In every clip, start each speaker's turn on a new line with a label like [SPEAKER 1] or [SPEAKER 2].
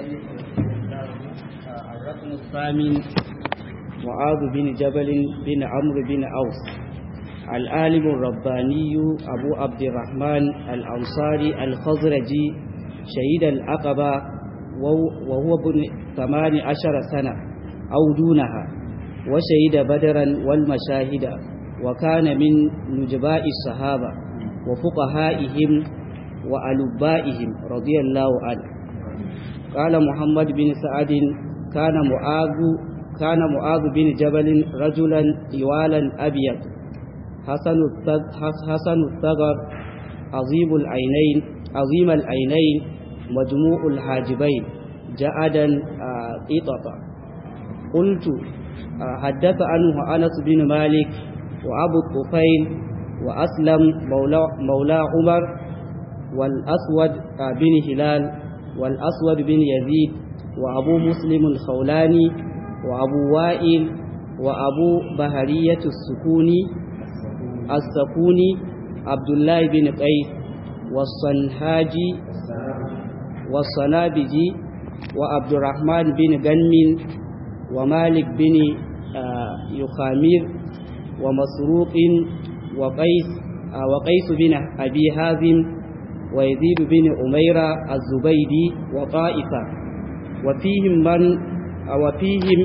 [SPEAKER 1] الرقم الثامن معاذ بن جبل بن عمرو بن أوس العالم الرباني أبو عبد الرحمن الأنصاري الخزرجي شهيد العقبة وهو ابن ثمان عشر سنة أو دونها وشهد بدرا والمشاهد وكان من نجباء الصحابة وفقهائهم وألبائهم رضي الله عنه قال محمد بن سعد كان معاذ كان معاذ بن جبل رجلا طوالا أبيض حسن حسن الثغر عظيم العينين عظيم العينين مجموع الحاجبين جعدا قططا قلت حدث عنه أنس بن مالك وأبو الطفيل وأسلم مولى, مولى عمر والأسود بن هلال والأسود بن يزيد وأبو مسلم الخولاني وأبو وائل وأبو بهرية السكوني السكوني عبد الله بن قيس والصنهاجي والصنابجي وعبد الرحمن بن غنم ومالك بن يخامير ومسروق وقيس وقيس بن أبي هازم ويزيد بن أميرة الزبيدي وطائفة وفيهم من وفيهم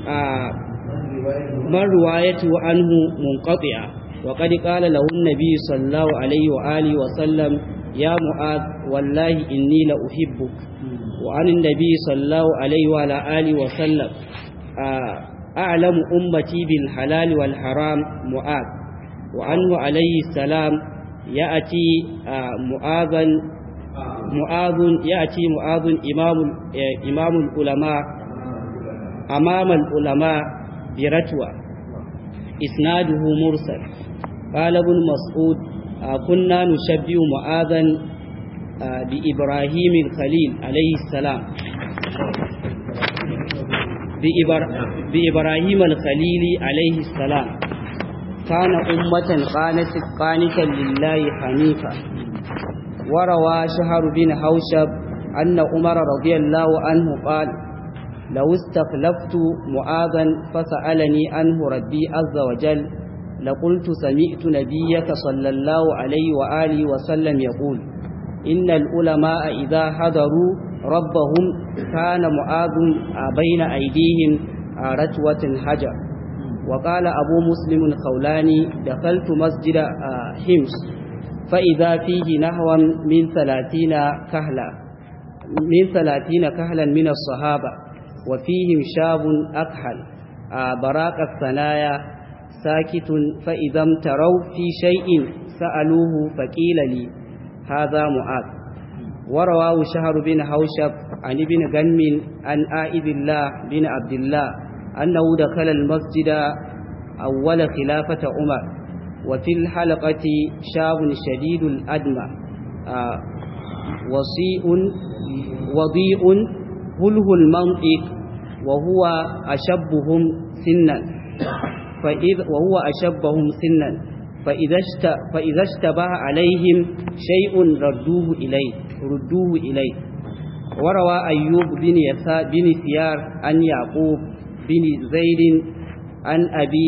[SPEAKER 1] من روايته عنه منقطعة وقد قال له النبي صلى الله عليه وآله وسلم يا معاذ والله إني لأحبك وعن النبي صلى الله عليه وعلى آله وسلم أعلم أمتي بالحلال والحرام معاذ وعنه عليه السلام يأتي معاذا معاذ يأتي معاذ إمام إمام العلماء أمام العلماء برتوى إسناده مرسل قال ابن مسعود كنا نشبه معاذا بإبراهيم الخليل عليه السلام بإبراهيم الخليل عليه السلام كان أمة قانت قانتا لله حنيفا وروى شهر بن حوشب أن عمر رضي الله عنه قال لو استخلفت معاذا فسألني عنه ربي عز وجل لقلت سمعت نبيك صلى الله عليه وآله وسلم يقول إن العلماء إذا حضروا ربهم كان معاذ بين أيديهم رتوة حجر وقال أبو مسلم الخولاني دخلت مسجد حمص فإذا فيه نحو من ثلاثين كهلا من ثلاثين كهلا من الصحابة وفيهم شاب أكحل براق الثنايا ساكت فإذا امتروا في شيء سألوه فقيل لي هذا معاذ ورواه شهر بن حوشب عن ابن غنم عن آئذ الله بن عبد الله أنه دخل المسجد أول خلافة عمر وفي الحلقة شاب شديد الأدمى وصيء وضيء هله المنطق وهو أشبهم سنا فإذ وهو أشبهم سنا فإذا اشت فإذا اشتبه عليهم شيء ردوه إليه ردوه إليه وروى أيوب بن يسار بن ثيار عن يعقوب بن زيد عن أبي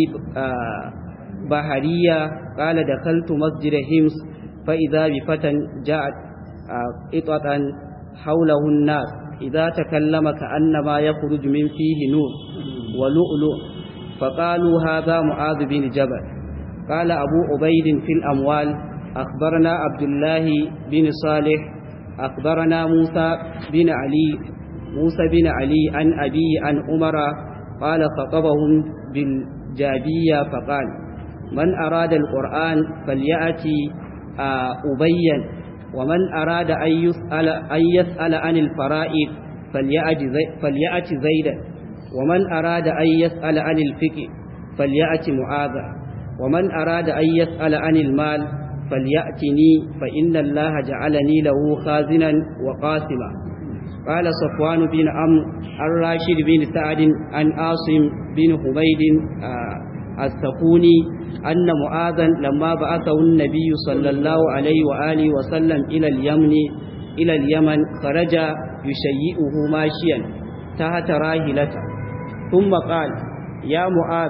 [SPEAKER 1] بحرية قال دخلت مسجد همس فإذا بفتى جاءت قطعا حوله الناس إذا تكلم كأنما يخرج من فيه نور ولؤلؤ فقالوا هذا معاذ بن جبل قال أبو عبيد في الأموال أخبرنا عبد الله بن صالح أخبرنا موسى بن علي موسى بن علي عن أبي عن عمر قال خطبهم بالجابية فقال من أراد القرآن فليأتي أبين ومن أراد أن يسأل, أن يسأل عن الفرائض فليأت زيدا ومن أراد أن يسأل عن الفقه فليأت معاذا ومن أراد أن يسأل عن المال فليأتني فإن الله جعلني له خازنا وقاسما قال صفوان بن عمرو الراشد بن سعد عن عاصم بن حميد السكوني أن معاذا لما بعثه النبي صلى الله عليه وآله وسلم إلى اليمن إلى اليمن خرج يشيئه ماشيا تحت راهلته ثم قال يا معاذ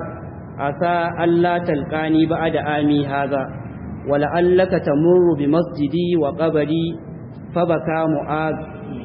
[SPEAKER 1] عسى ألا تلقاني بعد آمي هذا ولعلك تمر بمسجدي وقبري فبكى معاذ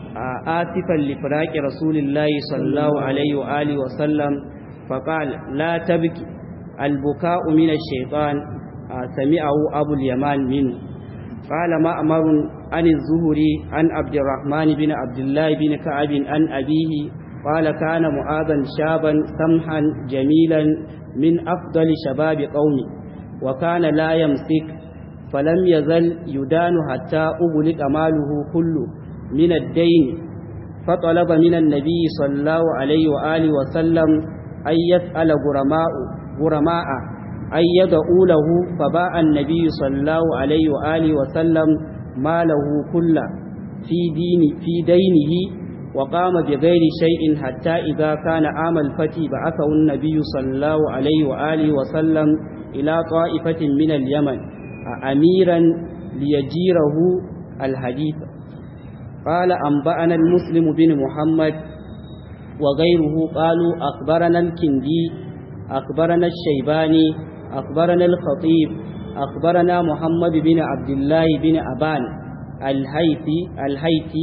[SPEAKER 1] آسفا لفراق رسول الله صلى الله عليه وآله وسلم فقال لا تبكي البكاء من الشيطان سمعه أبو اليمان منه قال مأمر عن الزهري عن عبد الرحمن بن عبد الله بن كعب عن أبيه قال كان معاذا شابا سمحا جميلا من أفضل شباب قومه وكان لا يمسك فلم يزل يدان حتى أغلق ماله كله من الدين فطلب من النبي صلى الله عليه وآله وسلم أن يسأل غرماء غرماء أن يدعوا له فباع النبي صلى الله عليه وآله وسلم ماله كله في دين في دينه وقام بغير شيء حتى إذا كان عام الفتح بعثه النبي صلى الله عليه وآله وسلم إلى طائفة من اليمن أميرا ليجيره الحديث قال أنبأنا المسلم بن محمد وغيره قالوا أخبرنا الكندي أخبرنا الشيباني أخبرنا الخطيب أخبرنا محمد بن عبد الله بن أبان الهيثي الهيثي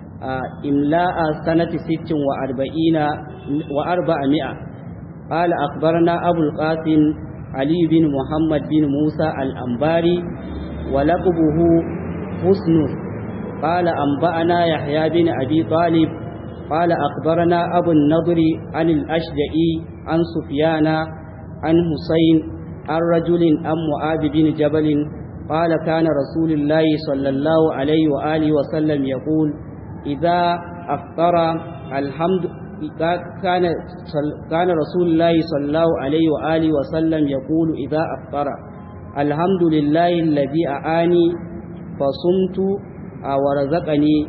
[SPEAKER 1] إملاء سنة ست وأربعين وأربعمائة قال أخبرنا أبو القاسم علي بن محمد بن موسى الأنباري ولقبه حسن قال أنبأنا يحيى بن أبي طالب قال أخبرنا أبو النضر عن الأشجعي عن سفيان عن حسين عن رجل عن معاذ بن جبل قال كان رسول الله صلى الله عليه وآله وسلم يقول إذا أفطر الحمد كان كان رسول الله صلى الله عليه وآله وسلم يقول إذا أفطر الحمد لله الذي أعاني فصمت ورزقني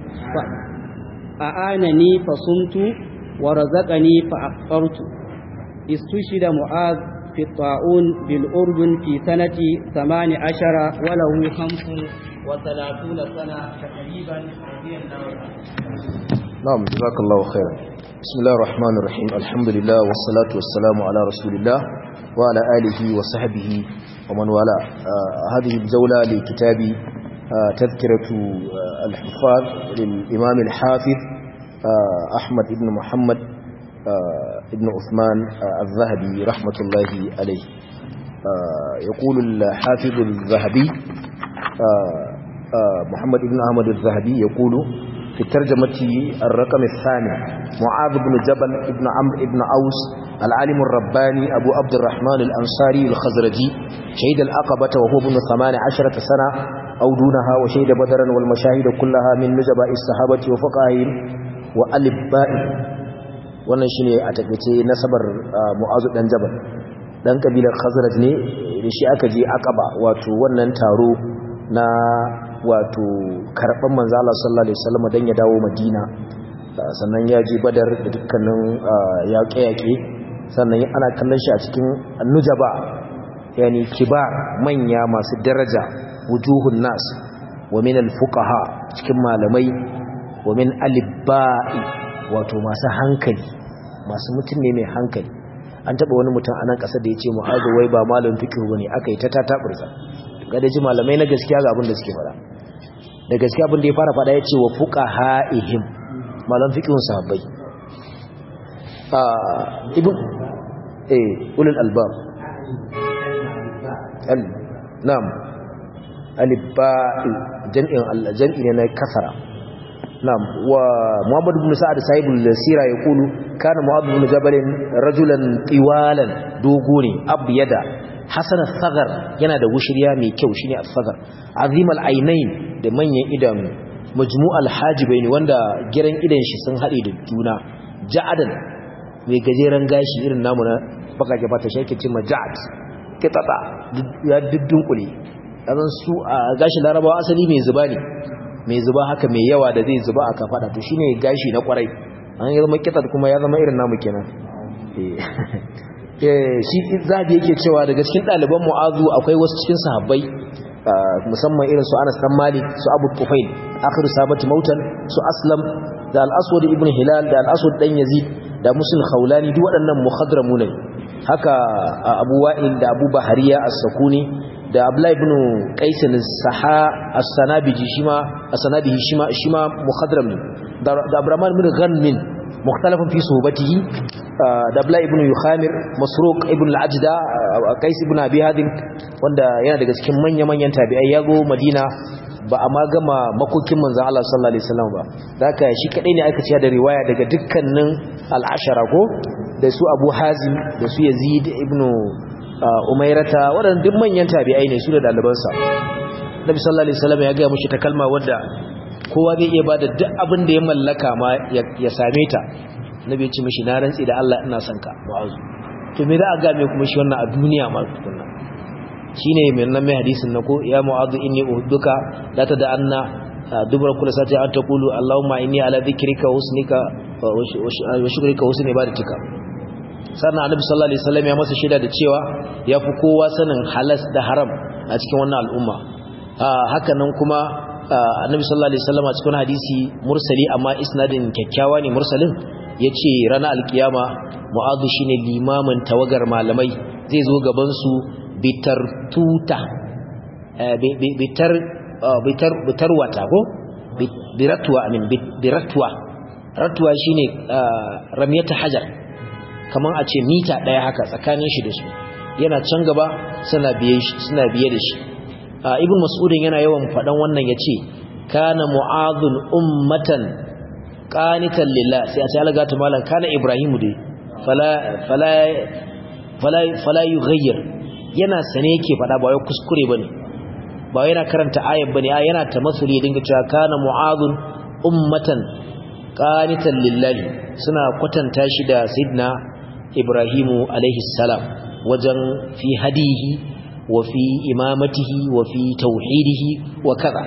[SPEAKER 1] أعانني فصمت ورزقني فأفطرت استشهد معاذ في الطاعون بالأردن في سنة ثمان عشر وله خمس وثلاثون سنة تقريبا رضي الله عنه
[SPEAKER 2] نعم جزاك الله خيرا بسم الله الرحمن الرحيم الحمد لله والصلاة والسلام على رسول الله وعلى آله وصحبه ومن والاه آه هذه الجولة لكتاب آه تذكرة آه الحفاظ للإمام الحافظ أحمد بن محمد ابن عثمان الذهبي رحمة الله عليه يقول الحافظ الذهبي محمد بن أحمد الذهبي يقول في الترجمة الرقم الثاني معاذ بن جبل ابن عمرو ابن أوس العالم الرباني أبو عبد الرحمن الأنصاري الخزرجي شهد الأقبة وهو ابن ثمان عشرة سنة أو دونها وشهد بدرا والمشاهد كلها من نجباء الصحابة وفقائهم وألبائهم wannan shine a takeice nasabar Mu'azu dan Jabal dan kabilar Khazraj ne da shi aka je Aqaba wato wannan taro na wato karban manzo Allah sallallahu alaihi wasallam dan ya dawo Madina sannan ya je Badar da dukkanin yaƙe-yaƙe sannan ana kallon shi a cikin Nujaba yani kibar manya masu daraja wujuhun nas wa min al-fuqaha cikin malamai wa min alibba'i wato masu hankali masu mutum ne mai hankali an taba wani mutum a nan ƙasar da ya ce mu'azu wai ba malam fikihu bane aka yi ta tataburza ga da ji malamai na gaskiya ga abin da suke fara da gaskiya abin da ya fara fada ya ce wa fuqaha'ihim malam fikihun sahabbai a ibn eh ulul albab al na'am alibba'i jam'in Allah jam'i ne na kasara نعم ومحمد بن سعد صاحب السيرة يقول كان معاذ بن جبل رجلا طوالا دوغوني أبيدا حسن الثغر yana da wushiriya mai kyau shine al-sagar azim al-ainain da manyan idanu majmu' al-hajibain wanda giran idan shi sun hade da juna ja'adan mai gajeren gashi irin namu na bakaje bata shi yake cewa ja'ad kitata ya duddun azan su a gashi larabawa asali mai zuba ne mai zuba haka mai yawa da zai zuba a kafada to shine gashi na kwarai an yi zama kitat kuma ya zama irin namu kenan eh shi zabi yake cewa daga cikin ɗaliban mu'azu akwai wasu cikin sahabbai musamman irin su Anas dan Malik su Abu Tufail akhiru sabati mautan su aslam da al-aswad ibn hilal da al-aswad dan yazid da musul khawlani duk waɗannan muhadramu ne haka abu wa'il da abu bahariya as-sakuni da abdullah ibn qais as-saha as-sanabiji shima as-sanabihi shima shima muhadram ne da abrahman ibn ghanmin mukhtalafun fi suhbatihi da abdullah ibn yukhamir masruq ibn al-ajda qais ibn abi hadim wanda yana daga cikin manya-manyan tabi'ai yago madina ba a ma gama makokin manzan Allah sallallahu Alaihi wasallam ba da haka shi kaɗai ne aka ciya da riwaya daga dukkanin al'ashara ko da su abu hazim da su yazid ibn umairata waɗanda duk manyan tabi'ai ne su da ɗalibansa nabi sallallahu Alaihi wasallam ya gaya mushi ta kalma wadda kowa zai iya ba da duk abin da ya mallaka ma ya same ta nabi ya ce mishi na rantsi da Allah ina son ka wa'azu to me za a game kuma shi wannan a duniya ma tukunna shine mai nan mai hadisin na ko ya mu'adhu inni uhduka la tad'anna dubra kullu sati an taqulu allahumma inni ala dhikrika wa husnika wa shukrika wa husni ibadatika sannan annabi sallallahu alaihi wasallam ya masa shaida da cewa yafi kowa sanin halas da haram a cikin wannan al'umma haka nan kuma annabi sallallahu alaihi wasallam a cikin hadisi mursali amma isnadin kyakkyawa ne mursalin yace ranar alkiyama mu'adhu shine limamin tawagar malamai zai zo gaban su bitar tuta bitar bitar bitar wata ko biratwa amin biratwa ratwa shine ramiyata hajar kaman a ce mita daya haka tsakanin shi da su yana can gaba suna biye shi suna biye da shi ibn mas'udin yana yawan fadan wannan yace kana mu'adhun ummatan qanitan lillah sai a ce alaga ta malan kana ibrahimu dai fala fala fala fala yughayyir yana sane yake fada ba wai kuskure bane ba yana karanta ayat bane a yana tamassuli dinga cewa kana mu'adhun ummatan qanitan lillahi suna kwatanta shi da sidna ibrahimu alaihi salam wajen fi hadihi wa fi imamatihi wa fi tauhidihi wa kaza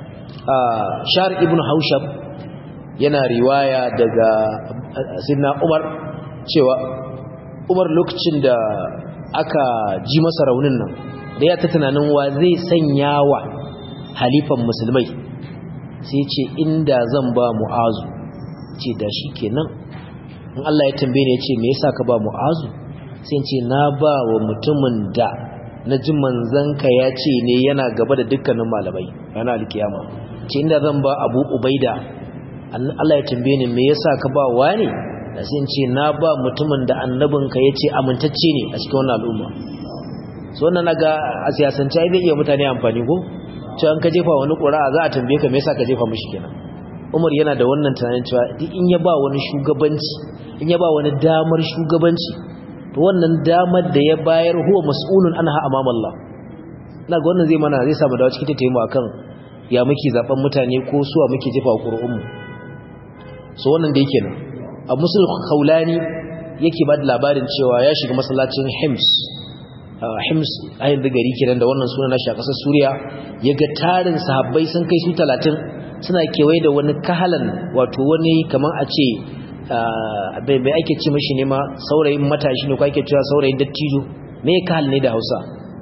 [SPEAKER 2] shar ibn haushab yana riwaya daga sidna umar cewa umar lokacin da aka ji masa raunin nan da ya ta tunanin wa zai sanya wa halifan musulmai sai ce inda zan ba mu'azu ce da shi kenan in Allah ya tambaye ni ya ce me yasa ka ba mu'azu sai ce na ba wa mutumin da na ji manzanka ya ce ne yana gaba da dukkanin malamai yana alkiyama ce inda zan ba abu ubaida Allah ya tambaye ni me yasa ka ba wani da sai ce na ba mutumin da annabinka ya ce amintacce ne a cikin wannan al'umma so wannan naga a siyasance ai zai iya mutane amfani ko cewa an ka jefa wani ƙura'a za a tambaye ka me yasa ka jefa mishi kenan Umar yana da wannan tunanin cewa duk in ya ba wani shugabanci in ya ba wani damar shugabanci to wannan damar da ya bayar huwa mas'ulun anha amama Allah naga wannan zai mana zai samu dawo cikin tattaimu akan ya muke zaben mutane ko suwa muke jefa ƙuri'un mu so wannan da yake nan a musul khawlani yake ba da labarin cewa ya shiga masallacin Hims Hims ayin da gari kenan da wannan sunan nashi a ƙasar Suriya ya ga tarin sahabbai sun kai su 30 suna kewaye da wani kahalan wato wani kaman a ce bai bai ake ce mashi ne ma saurayin matashi ne ko ake cewa saurayin dattijo me kahal ne da Hausa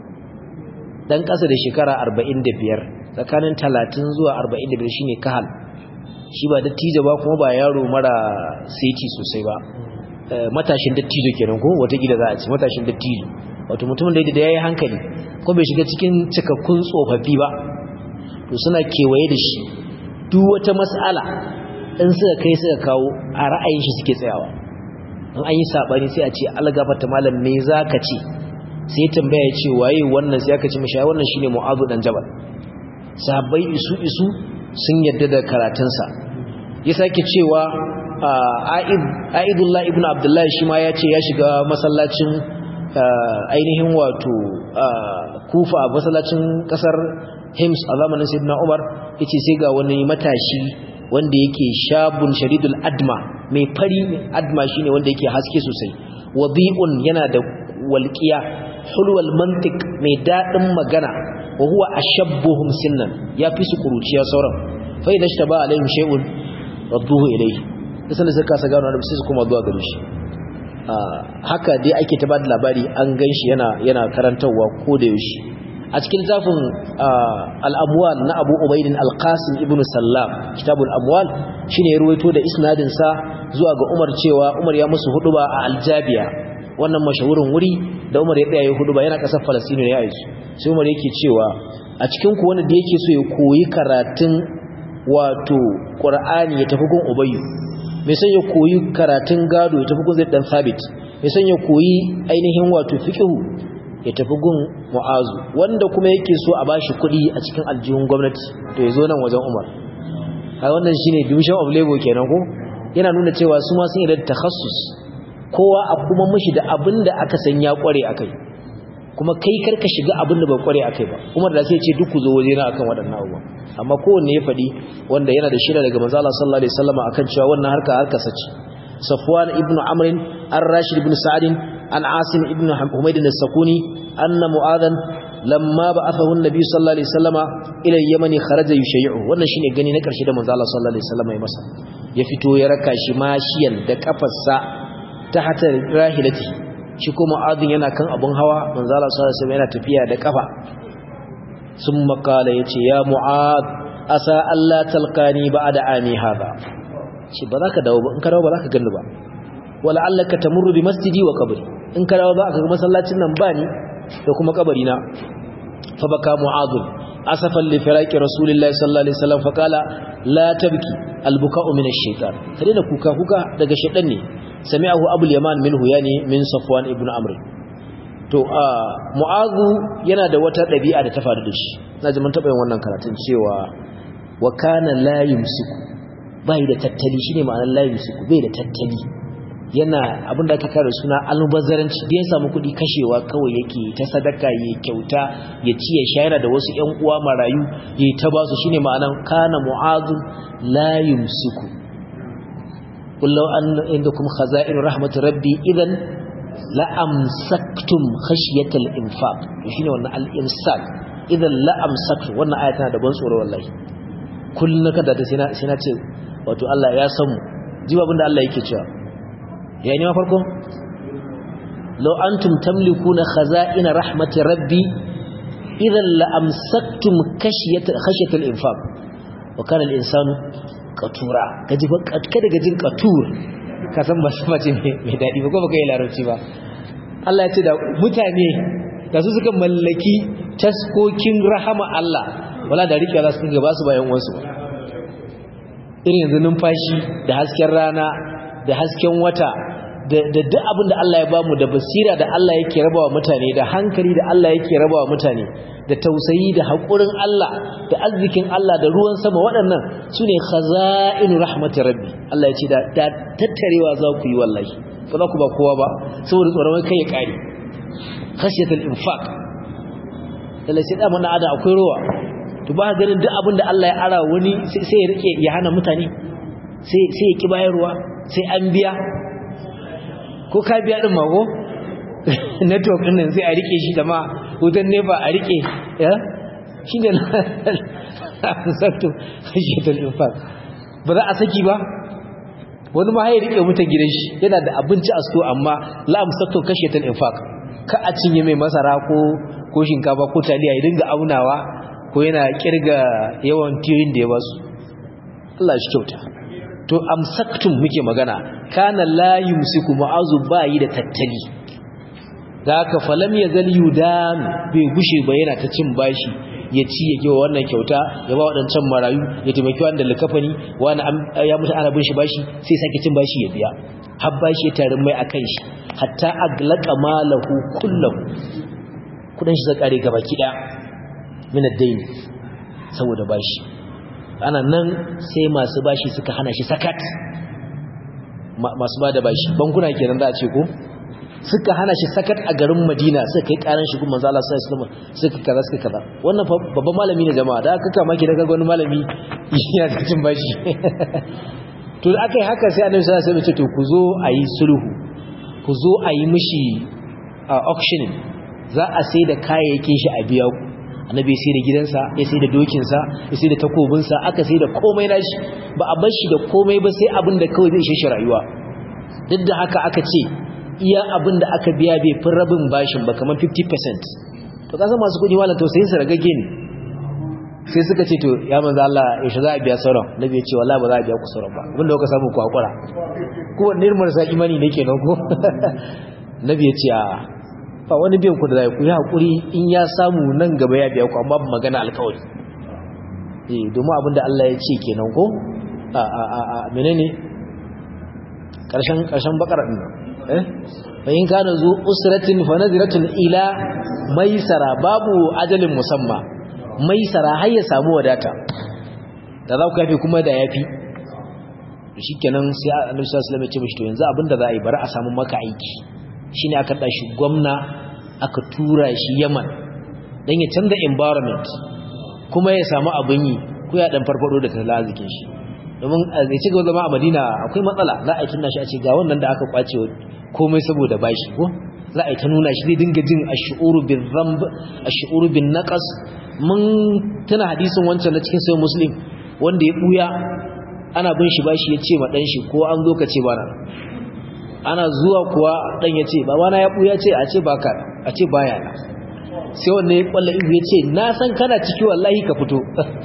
[SPEAKER 2] dan ƙasa da shekara 45 tsakanin 30 zuwa 45 shine kahal shi ba dattijo ba kuma ba yaro mara saiti sosai ba matashin dattijo kenan ko wata gida za a ce matashin dattijo wato mutumin da da yayi hankali ko bai shiga cikin cikakkun tsofaffi ba to suna kewaye da shi duk wata mas'ala in suka kai suka kawo a ra'ayin shi suke tsayawa in an yi sabani sai a ce algafata malam me zaka ce sai tambaya ce waye wannan sai aka ce mishi ai wannan shine mu'azu dan jabal sahabbai isu isu sun yadda da karatunsa ya sake cewa a'idullah ibn abdullahi shi ma ya ce ya shiga masallacin ainihin wato kufa a masallacin kasar hims a zamanin sayyidina umar ya ce sai ga wani matashi wanda yake shabun sharidul adma mai fari adma shine wanda yake haske sosai wadi'un yana da walƙiya hulwal mantik mai daɗin magana wa huwa ashabbuhum sinnan ya fi su kuruciya sauran fa idan shi ba alaihim shay'un radduhu ilayhi sai suka kasa gano da sai su kuma zuwa gare shi haka dai ake ta bada labari an ganshi yana yana karantawa ko da yaushe a cikin littafin al-amwal na Abu Ubayd al-Qasim ibn Sallam kitabul amwal shine ya ruwaito da isnadin sa zuwa ga Umar cewa Umar ya musu huduba a Aljabiya wannan mashahurin wuri da Umar ya tsaya huduba yana kasar Palestine ne ya yi sai Umar yake cewa a cikin ku wanda da yake so ya koyi karatun wato Qur'ani ya tafi gun Ubayy mai son ya koyi karatun gado ya tafi gun Zaid dan Sabit mai son ya koyi ainihin wato fiqhu ya tafi gun Mu'azu wanda kuma yake so a bashi kuɗi a cikin aljihun gwamnati to ya zo nan wajen Umar a wannan shine division of labor kenan ko yana nuna cewa su ma sun yi da takhassus kowa a kuma mishi da abin da aka san ya kware akai kuma kai karka shiga abin da ba kware akai ba Umar da sai ya ce duk ku zo waje na akan waɗannan abubuwa amma kowanne ya faɗi wanda yana da shira daga manzo Allah sallallahu alaihi wasallam akan cewa wannan harka harka sace Safwan ibn Amr ar-Rashid ibn Sa'd an Asim ibn Humayd as-Sakuni anna Mu'adhan lamma ba'athahu an-nabi sallallahu alaihi wasallama ila al-Yaman kharaja yushay'u wannan shine gani na karshe da manzo Allah sallallahu alaihi wasallam ya masa ya fito ya raka shi mashiyan da kafarsa ta hata rahilati shi kuma Mu'adhin yana kan abun hawa manzo Allah sallallahu alaihi wasallam yana tafiya da kafa sun makala ya ce ya mu'ad asa Allah talqani ba'da ami hada shi ba za ka dawo ba in ka dawo ba za ka gani ba wala allaka tamurru bi masjidi wa qabri in ka dawo ba ka ga masallacin nan ba ni da kuma kabari na fa baka mu'ad asafan li firaqi rasulillahi sallallahu alaihi wasallam fa qala la tabki albuka'u min ash-shaytan kare da kuka kuka daga shaytan ne sami'ahu abul yaman minhu yani min safwan ibn amr to a mu'azu yana da wata ɗabi'a da ta faru da shi na ji mun taɓa yin wannan karatun cewa wa kana la yumsiku bai da tattali shine ma'anar la yumsiku bai da tattali yana abin da aka kare suna almubazzaranci da ya samu kuɗi kashewa kawai yake ta sadaka ya kyauta ya ci ya shayar da wasu ƴan uwa marayu ya ta ba su shine ma'anar kana mu'azu la yumsiku kullu an indakum khaza'in rahmat rabbi idan la'amsaktum khashiyatal infaq shine wannan al-imsak idan la'amsaktum wannan aya tana da ban tsoro wallahi kullun kada ta sai na sai na ce wato Allah ya san mu ji abin da Allah yake cewa yayi ne ma farko law antum tamlikuna khaza'ina rahmati rabbi idan la'amsaktum khashiyatal khashiyatal infaq wa kana al-insanu qatura kaji kada gajin qatur ka san ba su mace mai daɗi ba ko baka yi larabci ba Allah ya ce da mutane da su suka mallaki taskokin rahama Allah wala da rike za su dinga ba su bayan wasu irin yanzu numfashi da hasken rana da hasken wata da duk abin da Allah ya bamu da basira da Allah yake rabawa mutane da hankali da Allah yake rabawa mutane da tausayi da haƙurin Allah da arzikin Allah da ruwan sama waɗannan su ne khaza'inu rahmati rabbi Allah ya ce da tattarewa za ku yi wallahi ba za ku ba kowa ba saboda tsoron kai ya ƙare khashiyatul infaq Allah sai da mana ada akwai ruwa to ba ganin duk abin da Allah ya ara wani sai ya rike ya hana mutane sai sai ya ki bayarwa sai an biya ko ka biya din mago network din nan sai a rike shi jama'a wutan nefa a rike ya shi ne sattu khashiyatul infaq ba za a saki ba wani ma ya rike mutan gidan shi yana da abinci a sto amma la amsatu khashiyatul infaq ka a cinye mai masara ko ko shinkafa ko taliya ya dinga aunawa ko yana kirga yawan tirin da ya basu Allah shi kyauta to amsaktum muke magana kana la yumsiku ma'azu bayi da tattali da haka falam ya zal yudan bai gushe ba yana ta cin bashi ya ci ya kewa wannan kyauta ya ba waɗancan marayu ya taimaki wanda likafani wani ya mutu ana bin shi bashi sai sake cin bashi ya biya har bashi ya tarin mai akan shi hatta aglaqa malahu kullahu kudin shi zai kare gaba kida min ad-dayn saboda bashi ana nan sai masu bashi suka hana shi sakat masu bada bashi bankuna kenan za a ce ko suka hana shi sakat a garin Madina suka kai karan shi kuma manzo Allah sallallahu alaihi wasallam suka kaza suka kaza wannan babban malami ne jama'a da aka kama ki daga wani malami yana da cin bashi to da aka yi haka sai annabi sallallahu alaihi wasallam ya ce to ku zo a yi sulhu ku zo a yi mishi auctioning za a sai da kayayyakin shi a biya ku annabi ya sai da gidansa ya sai da dokinsa ya sai da takobinsa aka sai da komai nashi ba a bar shi da komai ba sai abin da kawai zai ishe shi rayuwa duk da haka aka ce iya abin da aka biya bai fi rabin bashin ba kamar 50% to kasan masu kudi malam tausayin su ragage ne sai suka ce to ya manzo Allah yaushe za a biya sauran nabi ya ce wallahi ba za a biya ku sauran ba abinda kuka samu ku hakura ko wanne irin marasa imani ne kenan ko nabi ya ce a ba wani biyan ku da zai ku yi hakuri in ya samu nan gaba ya biya ku amma ba magana alkawari eh domin abinda Allah ya ce kenan ko a a a a menene karshen karshen bakara din eh bayin kana zu usratin fa nadratun ila maisara babu ajalin musamma maisara har ya samu wadata da za ku yafi kuma da yafi shikenan sai Annabi sallallahu alaihi wasallam ya ce mishi to yanzu abinda za a yi bari a samu maka aiki shine aka dashi gwamna aka tura shi Yaman dan ya canza environment kuma ya samu abin yi ko ya dan farfado da tattalin arzikin shi domin zai ci gaba zama a Madina akwai matsala za a yi tunna shi a ce ga wannan da aka kwace komai saboda bashi ko za a yi ta nuna shi zai dinga jin ash-shu'uru bin dhanb ash-shu'uru bin naqas mun tana hadisin wancan na cikin sahih muslim wanda ya buya ana bin shi bashi ya ce ma dan shi ko an zo ka ce bana ana zuwa kuwa dan ya ce babana ya buya ce a ce baka a ce baya na sai wanda ya kwalla ihu ya ce na san kana ciki wallahi ka fito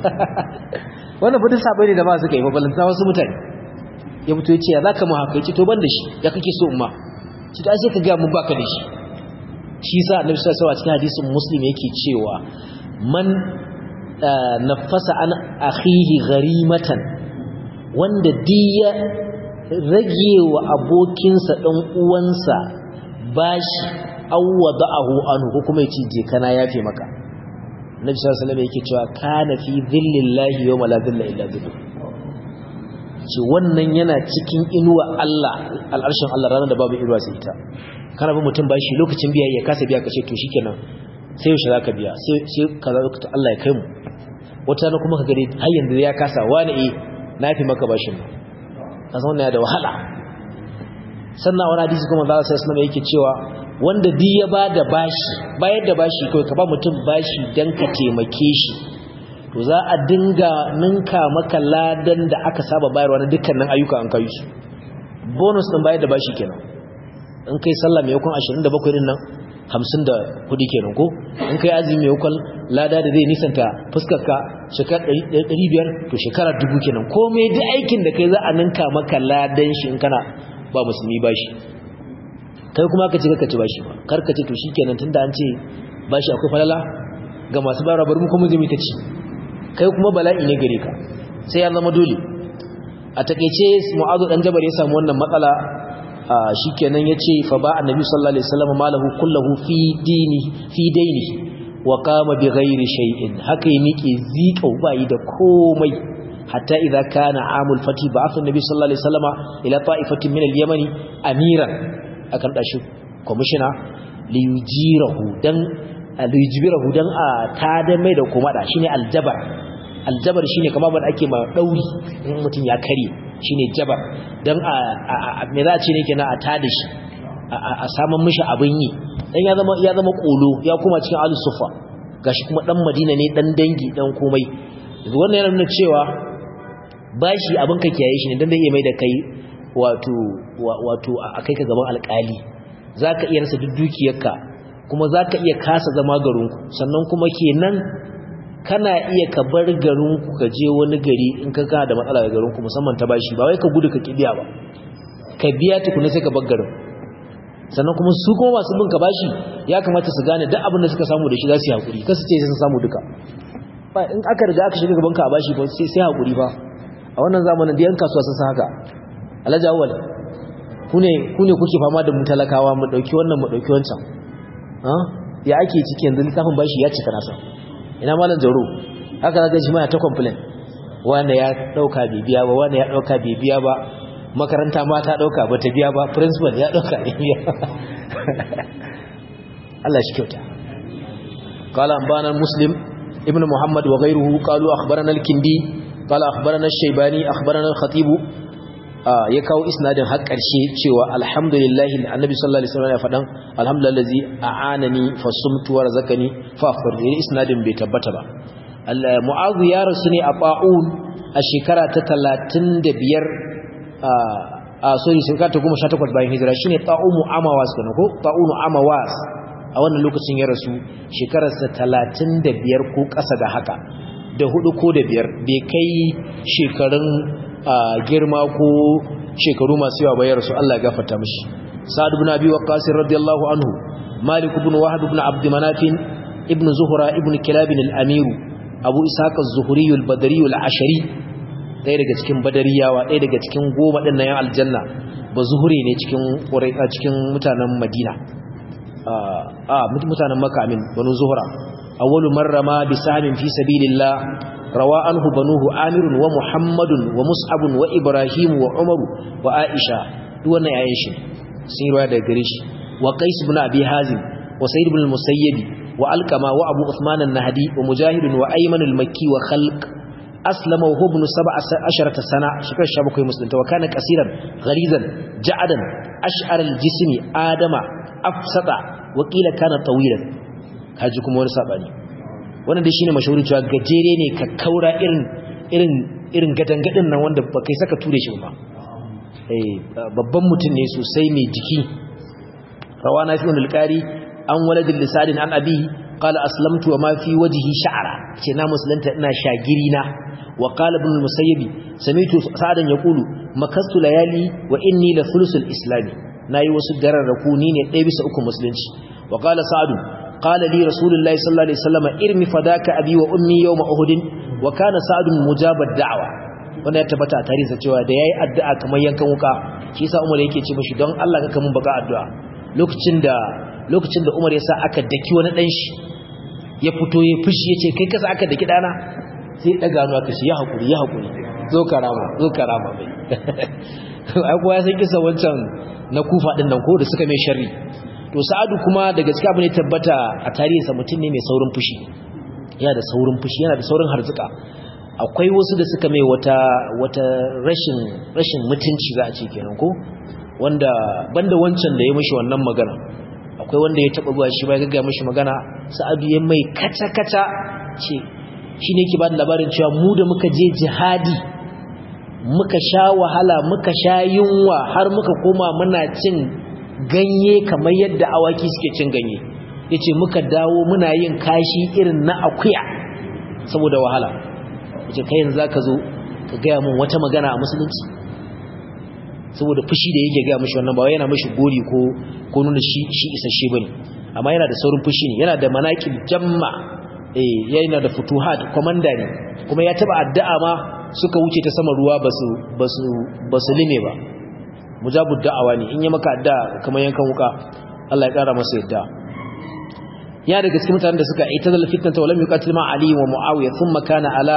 [SPEAKER 2] wannan fita sabai ne da ba su kai babalanta wasu mutane ya fito ya ce ya zaka mu haka ya ce to ban da shi ya kake so umma ci ta sai ka ga mun baka da shi shi sa annabi sallallahu alaihi wasallam cikin hadisin muslim yake cewa man nafasa an akhihi gharimatan wanda diya rage wa abokinsa dan uwansa bashi awwada'ahu anhu ko kuma yace je kana yafe maka Nabi sallallahu alaihi wasallam yake cewa kana fi dhillallahi yawma la dhilla illa dhilluh ce wannan yana cikin inuwa Allah al'arshin Allah ranar da babu inuwa sai ita kana bi mutum bashi lokacin biya ya kasa biya kace to shikenan sai yaushe zaka biya sai sai kaza lokacin Allah ya kai mu wata na kuma ka gare har yanzu ya kasa wani eh nafi maka bashin nan kasan wannan ya da wahala sannan wani hadisi kuma Allah sai sunan yake cewa wanda duk ya bada bashi bayar da bashi kai ka ba mutum bashi dan ka taimake shi to za a dinga ninka maka ladan da aka saba bayarwa na dukkanin ayyuka an kai su bonus din bayar da bashi kenan in kai sallah mai yakon 27 din nan 54 kenan ko in kai azumi mai yakon lada da zai nisanta fuskar ka shekara 500 to shekara 1000 kenan komai duk aikin da kai za a ninka maka ladan shi in kana ba musulmi bashi kai kuma ka ce ka ci bashi ba kar ka ce to shikenan tunda an ce bashi akwai falala ga masu bara bari mu kuma zai ta ci kai kuma bala'i ne gare ka sai ya zama dole a takeice mu'azu dan jabar ya samu wannan matsala shikenan yace fa ba annabi sallallahu alaihi wasallam malahu kullahu fi dini fi daini wa qama bi ghairi shay'in haka yi miƙe zika bai da komai hatta idza kana amul fati ba'atha annabi sallallahu alaihi wasallam ila ta'ifatin min al-yamani amiran akan dashi commissioner li yujirahu dan alijbirahu dan a tada mai da kuma da shine aljabar aljabar shine kamar ban ake ma dauri in mutun ya kare shine jabar dan a me za a ce ne kenan a tada shi a saman mishi abin yi dan ya zama ya zama kolo ya kuma cikin al-sufa gashi kuma dan Madina ne dan dangi dan komai wannan yana nuna cewa bashi abin ka kiyaye shi ne dan zai iya mai da kai wato wato a kai ka gaban alƙali zaka iya rasa duk dukiyarka kuma za ka iya kasa zama garinku sannan kuma kenan kana iya ka bar garinku ka je wani gari in ka kana da matsala ga garinku musamman ta bashi ba wai ka gudu ka kibiya ba ka biya tukuna sai ka bar garin sannan kuma su kuma masu bin ka bashi ya kamata su gane duk abin da suka samu da shi za su yi hakuri kasu ce sun samu duka ba in aka riga aka shiga gaban ka a bashi ba sai sai hakuri ba a wannan zamanin da yan kasuwa sun san haka alhaji awwal ku ne ku ne kuke fama da mu talakawa mu dauki wannan mu dauki wancan ya ake ciki yanzu littafin bashi ya cika nasa ina malam jaro haka zaga shi ma ta complain wanda ya dauka bibiya ba wanda ya dauka bibiya ba makaranta ma ta dauka ba ta biya ba principal ya dauka bibiya Allah shi kyauta قال أنبانا مسلم ابن محمد وغيره قالوا أخبرنا الكندي قال أخبرنا الشيباني أخبرنا الخطيب ya kawo isnadin har ƙarshe cewa alhamdulillahi annabi sallallahu alaihi wasallam ya faɗan alhamdulillahi a'anani fasumtu wa razaqani fa afṭir isnadin bai tabbata ba mu'adh ya rasu ne a ba'un a shekara ta 35 a sorry shekara ta 18 bayan hijira shine ta'umu amawas kana ko ta'unu amawas a wannan lokacin ya rasu shekararsa 35 ko ƙasa da haka da hudu ko da biyar bai kai shekarun girma ko shekaru masu yawa bayar su Allah ya gafarta mishi sa'ad ibn abi waqqas radiyallahu anhu malik ibn wahab ibn abd manaf ibn zuhra ibn kilab al-amir abu ishaq az-zuhri al-badri al-ashari ɗaya daga cikin badariyawa ɗaya daga cikin goma ɗin yan aljanna ba zuhuri ne cikin cikin mutanen madina a mutanen makka amin banu zuhra awwalu marrama bi sahmin fi sabilillah rawa anhu banuhu amirun wa muhammadun wa mus'abun wa ibrahim wa umaru wa aisha duk wannan yayin shi sun yi daga gare shi wa qais ibn abi hazim wa sa'id ibn al-musayyib wa alqama wa abu uthman an-nahdi wa mujahid wa ayman al-makki wa khalq aslama wa ibn 17 sana shekar 17 musulunta wa kana qasiran ghalizan ja'adan ash'ar al-jismi adama afsata wa qila kana tawilan kaji kuma wani sabani wannan dai shine mashahurin cewa gajere ne ka kaura irin irin irin gadangadin nan wanda ba kai saka ture shi ba eh babban mutum ne sosai mai jiki rawana fi wal qari an waladil lisadin an abi qala aslamtu wa ma fi wajhi sha'ra ce na musulunta ina shagiri na wa qala ibn al-musayyib samitu sa'adan yaqulu makastu layali wa inni la thulusul islami nayi wasu dararraku ni ne ɗaya bisa uku musulunci wa qala sa'adu qala li rasulullahi sallallahu alaihi wasallam irmi fadaka abi wa ummi yawma uhud wa kana sa'adun mujabad da'wa wanda ya tabbata a tarihi cewa da yayi addu'a kamar yankan wuka shi yasa Umar yake ce mishi don Allah ka mun baka addu'a lokacin da lokacin da Umar ya sa aka daki wani dan shi ya fito ya fushi yace kai kasa aka daki dana sai daga hannu aka shi ya hakuri ya hakuri zo karama zo karama bai ai kuwa ya san kisa wancan na kufa din nan ko da suka mai sharri to sa'adu kuma daga cikin abin da tabbata a tarihinsa mutum ne mai saurin fushi yana da saurin fushi yana da saurin harzuka akwai wasu da suka mai wata wata rashin rashin mutunci za a ce kenan ko wanda banda wancan da ya mishi wannan magana akwai wanda ya taba zuwa shi ba ya gaggawa mishi magana sa'adu ya mai kaca kaca ce shine yake ba da labarin cewa mu da muka je jihadi muka sha wahala muka sha yunwa har muka koma muna cin ganye kamar yadda awaki suke cin ganye yace muka dawo muna yin kashi irin na akuya saboda wahala yace kai yanzu zaka zo ka gaya mun wata magana a musulunci saboda fushi da yake gaya mishi wannan ba yana mishi gori ko ko nuna shi shi isasshe bane amma yana da saurin fushi ne yana da manaqib jamma eh yana da futuhat komanda ne kuma ya taba addu'a ma suka wuce ta sama ruwa basu basu basu lime ba mujabud da'awa ne in yi maka addu'a kamar yankan wuka Allah ya kara masa yadda ya daga cikin mutanen da suka ita zal fitnata walam yuqatil ma ali wa muawiya thumma kana ala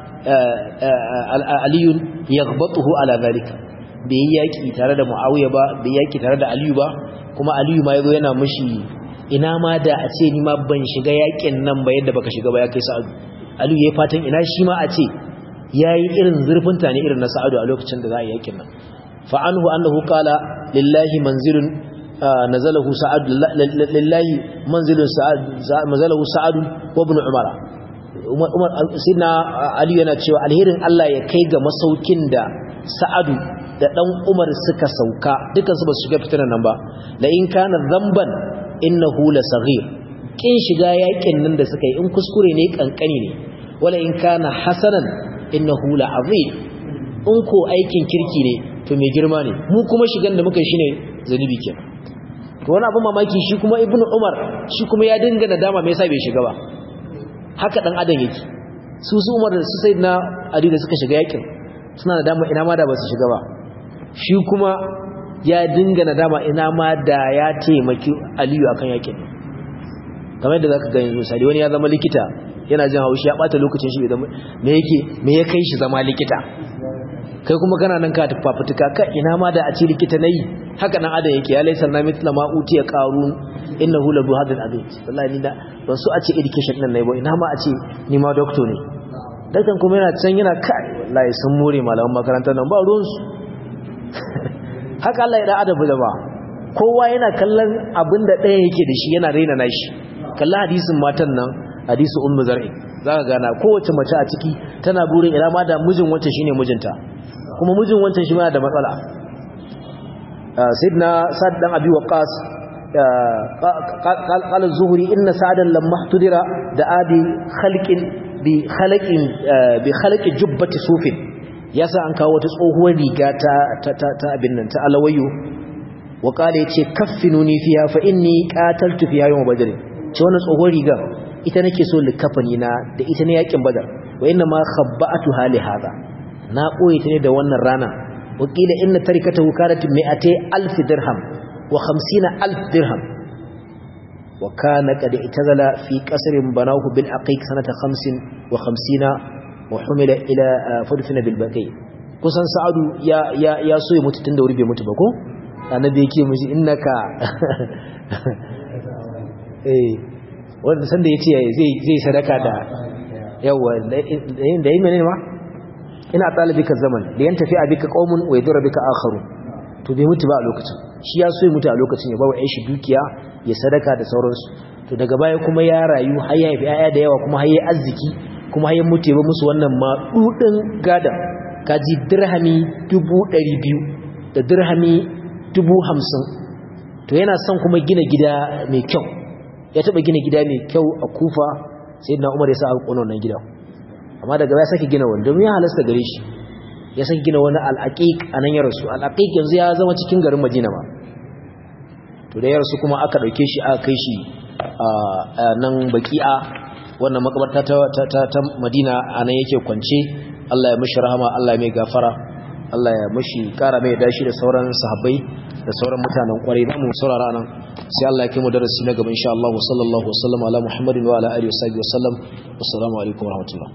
[SPEAKER 2] ali yaghbatuhu ala zalika bai yaki tare da muawiya ba bai yaki tare da aliyu ba kuma aliyu ma yazo yana mishi ina ma da a ce ni ma ban shiga yakin nan ba yadda baka shiga ba ya kai sa'adu aliyu yayi fatan ina shi ma a ce yayi irin zurfinta ne irin na sa'adu a lokacin da za a yi yakin nan fa anhu annahu qala lillahi manzilun nazalahu sa'ad lillahi manzilun sa'ad nazalahu sa'ad wa ibn umar umar sidna ali yana cewa alherin Allah ya kai ga masaukin da sa'adu da dan umar suka sauka dukan su ba su shiga fitinan nan ba la in kana dhanban innahu la saghir kin shiga yakin nan da suka yi in kuskure ne kankani ne wala in kana hasanan innahu la azim in ko aikin kirki ne to mai girma ne mu kuma shigan da muka yi shine zanubi kenan to wani abin mamaki shi kuma ibnu umar shi kuma ya dinga nadama me yasa bai shiga ba haka dan adam yake su su umar da su sayyidina ali da suka shiga yakin suna nadama ina ma da ba su shiga ba shi kuma ya dinga nadama ina ma da ya taimaki aliyu akan yakin kamar yadda zaka gani misali wani ya zama likita yana jin haushi ya bata lokacin shi me yake me ya kai shi zama likita kai kuma kana nan ka fafutuka ka ina ma da a ce likita nayi haka nan adam yake ya laisa na mitla ma utiya qarun innahu la du hadal abid wallahi ni da ban so a ce education nan nayi ba ina ma a ce ni ma doctor ne dakan kuma yana can yana kai wallahi sun more malaman makarantar nan ba ruwan su haka Allah ya da adabu da ba kowa yana kallon abin da ɗaya yake da shi yana raina nashi kalla hadisin matan nan hadisi ummu zar'i zaka gana kowace mace a ciki tana burin ina ma da mijin wacce shine mijinta kuma mijin wancan shi ma da matsala sayyidina sa'd dan abi waqas قال الزهري إن سعدا لما احتضر دعا بخلق بخلق بخلق جبة صوف yasa an kawo ta tsohuwar riga ta ta ta abin nan ta alawayo wa kale yace kaffinuni fiha fa inni qataltu fiha yawm badr ce wannan tsohuwar riga ita nake so likafani na da ita ne yakin badar wa inna ma khabba'atu hali hada na koyi ta ne da wannan rana wa kila inna tarikatahu kanat mi'atay alf dirham wa 50 alf dirham wa kana qad itazala fi qasrin banahu bil aqiq sanata 50 wa 50 wa humila ila fadfina bil baqi kusan sa'adu ya ya ya so ya mutu tun da wuri bai mutu ba ko annabi yake mishi innaka eh wanda sanda yace zai zai sadaka da yawa da yi menene ma ina talibika zaman da yan tafi abika qaumun wa yadur bika akharu to bai mutu ba a lokacin shi ya so ya mutu a lokacin ya bawa shi dukiya ya sadaka da sauransu to daga baya kuma ya rayu har ya haifi aya da yawa kuma har ya arziki kuma har ya mutu ya ba musu wannan madudin gada kaji dirhami 200 da dirhami 50 to yana son kuma gina gida mai kyau ya taba gina gida mai kyau a kufa sai na umar ya sa aka kona wannan gida amma daga ya sake gina wani domin ya halasta gare shi ya sake gina wani al'aqiq a nan ya rasu al'aqiq yanzu ya zama cikin garin madina ba to da ya rasu kuma aka ɗauke shi aka kai shi a nan baki'a wannan makabarta ta madina a nan yake kwance allah ya mashi rahama allah ya mai gafara allah ya mashi kara mai dashi da sauran sahabbai da sauran mutanen kwarai da mu saurara nan sai Allah ya kai mu darasi na gaba insha Allah sallallahu alaihi wa sallam ala Muhammadin wa ala alihi wa sahbihi wa sallam assalamu alaikum wa rahmatullah